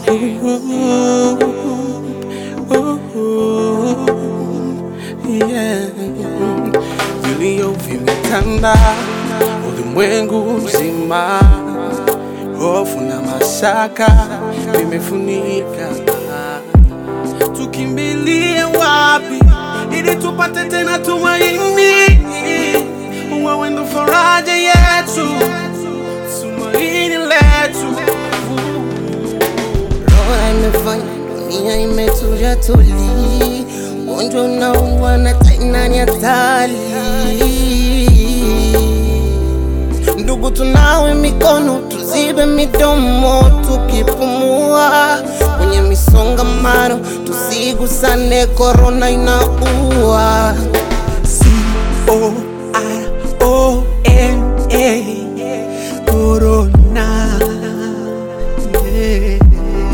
yeah. Vilio vimetanda ulimwengu mzima, hofu na mashaka vimefunika. Tukimbilie wapi ili tupate tena tumaini? Wewe ndo faraja yetu, tumaini letu. Roho imefanya dunia imetulia tuli, ugonjwa unaua na tena ni hatari. Ndugu, tunawe mikono, tuzibe midomo tukipumua, kwenye misongamano tusigusane, korona inaua. C-O-R-O-N-A Corona yeah.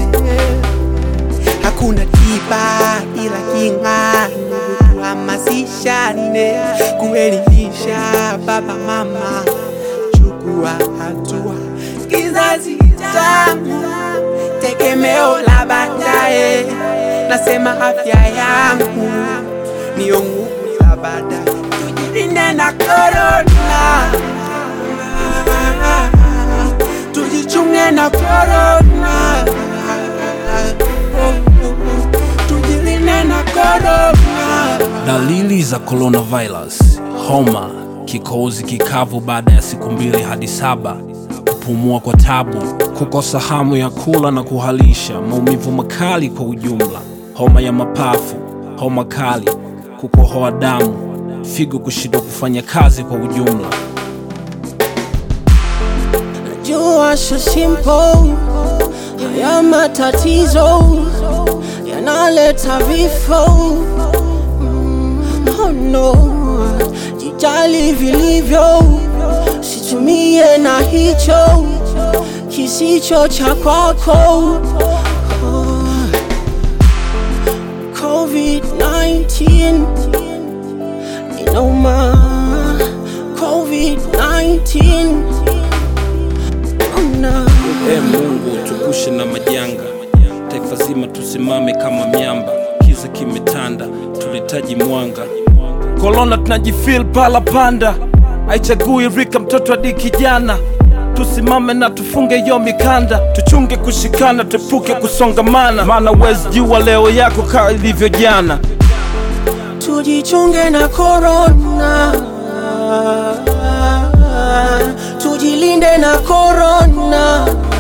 Hakuna tiba ila kinga, ndugu tuhamasishane kuelimisha baba mama, chukua hatua, kizazi changu tegemeo la baadaye, nasema afya yangu niyo nguvu za baadaye, tujilinde na korona, tujichunge na korona, tujilinde na korona. Dalili za coronavirus: homa, kikohozi kikavu baada ya siku mbili hadi saba, kupumua kwa tabu, kukosa hamu ya kula na kuhalisha, maumivu makali kwa ujumla, homa ya mapafu, homa kali, kukohoa damu, figo kushindwa kufanya kazi kwa ujumla. Jua so simple, haya matatizo yanaleta vifo. Mm, Oh no, jijali vilivyo, situmie na hicho kisicho cha kwako. COVID-19 inauma, COVID-19 oh no. E Mungu, tupushe na majanga, taifa zima tusimame kama miamba, kiza kimetanda, tulihitaji mwanga. Korona tunajifil pala panda, haichagui rika, mtoto hadi kijana. Tusimame na tufunge yo mikanda, tuchunge kushikana, tuepuke kusongamana, maana wezi jua leo yako kaa ilivyo jana. Tujichunge na korona, tujilinde na korona.